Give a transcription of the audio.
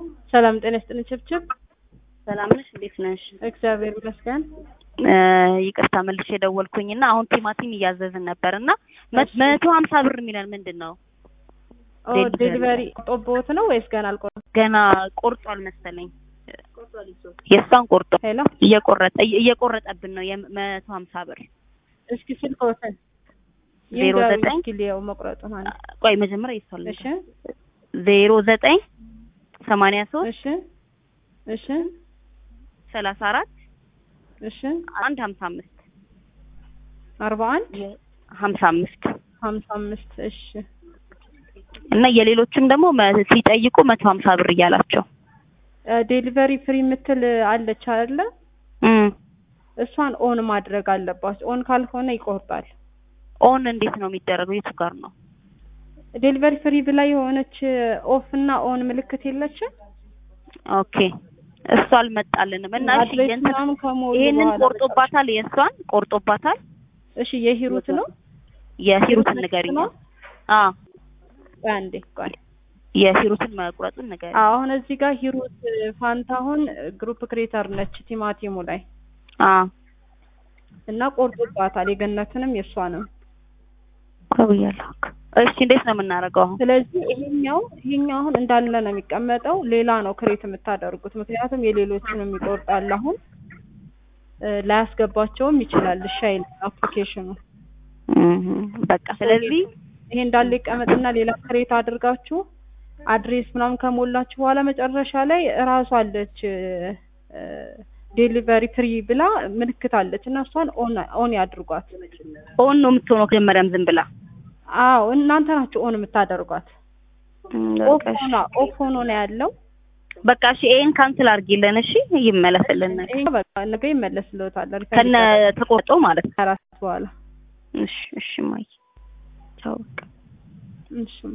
ሰላም ጤና ይስጥልኝ ችብችብ። ሰላም ነሽ? እንዴት ነሽ? እግዚአብሔር ይመስገን። ይቅርታ መልሼ የደወልኩኝና አሁን ቲማቲም እያዘዝን ነበር እና እሺ። መቶ ሀምሳ ብር የሚለን ምንድን ነው? ኦ ዴሊቨሪ። ዴሊቨሪ ጦቦት ነው ወይስ ገና አልቆረጠም? ገና ቆርጧል መሰለኝ። የእሷን ቆርጦ ሄሎ እየቆረጠ እየቆረጠብን ነው የመቶ ሀምሳ ብር እስኪ ስልክዎትን ዜሮ ይንገሩኝ ዘጠኝ እስኪ ሊየው መቁረጡ ማለት ቆይ መጀመሪያ ይሷል እሺ ዜሮ ዘጠኝ ሰማንያ ሶስት እሺ እሺ ሰላሳ አራት እሺ አንድ ሀምሳ አምስት አርባ አንድ ሀምሳ አምስት ሀምሳ አምስት እሺ እና የሌሎችም ደግሞ መ- ሲጠይቁ መቶ ሀምሳ ብር እያላቸው ዴሊቨሪ ፍሪ የምትል አለች አይደለ? እም። እሷን ኦን ማድረግ አለባቸው። ኦን ካልሆነ ይቆርጣል። ኦን እንዴት ነው የሚደረገው? የቱ ጋር ነው? ዴሊቨሪ ፍሪ ብላ የሆነች ኦፍ እና ኦን ምልክት የለችም? ኦኬ እሱ አልመጣልንም እና እሺ አድሬስ የእንትን- ምናምን ከሞሉ ይሄንን በኋላ ቆርጦባታል፣ የእሷን ቆርጦባታል። እሺ የሂሩት ነው የሂሩትን ሂሩት ንገሪኝ። ነው? አ ቆይ አንዴ ቆይ የሂሩትን መቁረጡን ንገሪኝ። አሁን እዚህ ጋር ሂሩት ፋንታሁን ግሩፕ ክሬተር ነች ቲማቲሙ ላይ አ እና ቆርጦባታል። የገነትንም የእሷንም። ከብያለሁ። እሺ እንዴት ነው የምናደርገው አሁን? ስለዚህ ይሄኛው ይሄኛው አሁን እንዳለ ነው የሚቀመጠው። ሌላ ነው ክሬት የምታደርጉት። ምክንያቱም የሌሎቹንም ይቆርጣል። አሁን እ ላያስገባቸውም ይችላል። እሺ አይልም አፕሊኬሽኑ። እም፣ በቃ ስለዚህ ይሄ እንዳለ ይቀመጥና ሌላ ክሬት አድርጋችሁ አድሬስ ምናምን ከሞላችሁ በኋላ መጨረሻ ላይ እራሷ አለች ዴሊቨሪ ፍሪ ብላ ምልክት አለች እና እሷን ኦን ኦን ያድርጓት። ኦን ነው የምትሆነው መጀመሪያም ዝም ብላ አዎ እናንተ ናችሁ ኦን የምታደርጓት። እም፣ ኦፍ በቃ እሺ። ሆና ኦፍ ሆኖ ነው ያለው። በቃ እሺ ይሄን ካንስል አድርጊልን እሺ፣ ይመለስልን ነገ ይሄ በቃ ነገ ይመለስልዎታል። ሪፈንድ ከነ ይደረጋል ተቆርጦ ማለት ነው። ከአራት በኋላ እሺ እሺ ማይ ቻው በቃ እሺ